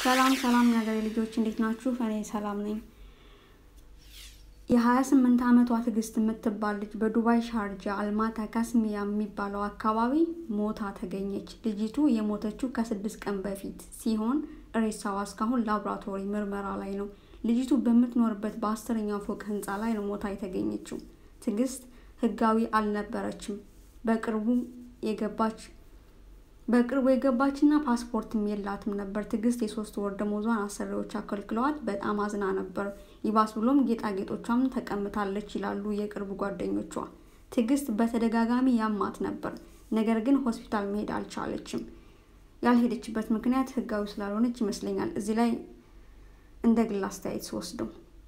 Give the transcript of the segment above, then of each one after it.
ሰላም ሰላም የሀገሬ ልጆች እንዴት ናችሁ? እኔ ሰላም ነኝ። የ28 ዓመቷ ትዕግስት የምትባል ልጅ በዱባይ ሻርጃ አልማታ ካስሚያ የሚባለው አካባቢ ሞታ ተገኘች። ልጅቱ የሞተችው ከስድስት ቀን በፊት ሲሆን ሬሳዋ እስካሁን ላቦራቶሪ ምርመራ ላይ ነው። ልጅቱ በምትኖርበት በአስረኛው ፎቅ ህንፃ ላይ ነው ሞታ የተገኘችው። ትዕግስት ህጋዊ አልነበረችም። በቅርቡ የገባች በቅርቡ የገባችና ፓስፖርትም የላትም ነበር። ትዕግስት የሶስት ወር ደሞዟን አሰሪዎች አከልክለዋት በጣም አዝና ነበር። ይባስ ብሎም ጌጣጌጦቿም ተቀምታለች ይላሉ የቅርብ ጓደኞቿ። ትዕግስት በተደጋጋሚ ያማት ነበር፣ ነገር ግን ሆስፒታል መሄድ አልቻለችም። ያልሄደችበት ምክንያት ህጋዊ ስላልሆነች ይመስለኛል። እዚህ ላይ እንደ ግል አስተያየት ስወስደው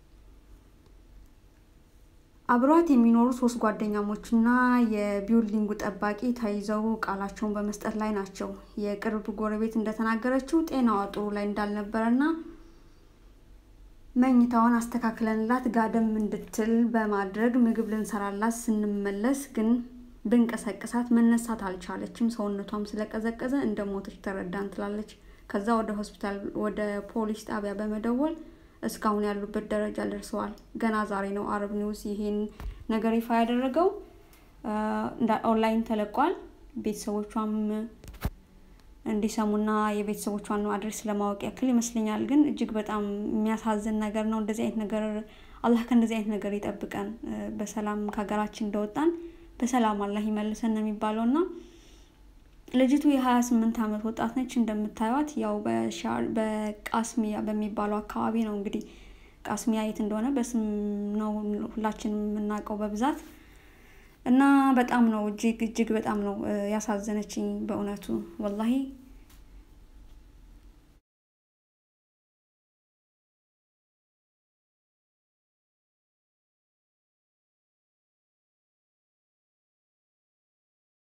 አብሯት የሚኖሩ ሶስት ጓደኛሞችና የቢውልዲንጉ ጠባቂ ተይዘው ቃላቸውን በመስጠት ላይ ናቸው። የቅርብ ጎረቤት እንደተናገረችው ጤናዋ ጥሩ ላይ እንዳልነበረና መኝታዋን አስተካክለንላት ጋደም እንድትል በማድረግ ምግብ ልንሰራላት ስንመለስ ግን ብንቀሰቅሳት መነሳት አልቻለችም። ሰውነቷም ስለቀዘቀዘ እንደ ሞተች ተረዳን ትላለች። ከዛ ወደ ሆስፒታል ወደ ፖሊስ ጣቢያ በመደወል እስካሁን ያሉበት ደረጃ ደርሰዋል። ገና ዛሬ ነው አረብ ኒውስ ይሄን ነገር ይፋ ያደረገው። ኦንላይን ተለቋል። ቤተሰቦቿም እንዲሰሙና የቤተሰቦቿን አድሬስ ለማወቅ ያክል ይመስለኛል። ግን እጅግ በጣም የሚያሳዝን ነገር ነው። እንደዚህ አይነት ነገር አላህ ከእንደዚህ አይነት ነገር ይጠብቀን። በሰላም ከሀገራችን እንደወጣን በሰላም አላህ ይመልሰን ነው የሚባለው እና ልጅቱ የሀያ ስምንት ዓመት ወጣት ነች። እንደምታዩት ያው በቃስሚያ በሚባለው አካባቢ ነው እንግዲህ ቃስሚያ የት እንደሆነ በስም ነው ሁላችንም የምናውቀው በብዛት እና በጣም ነው እጅግ እጅግ በጣም ነው ያሳዘነችኝ በእውነቱ ወላሂ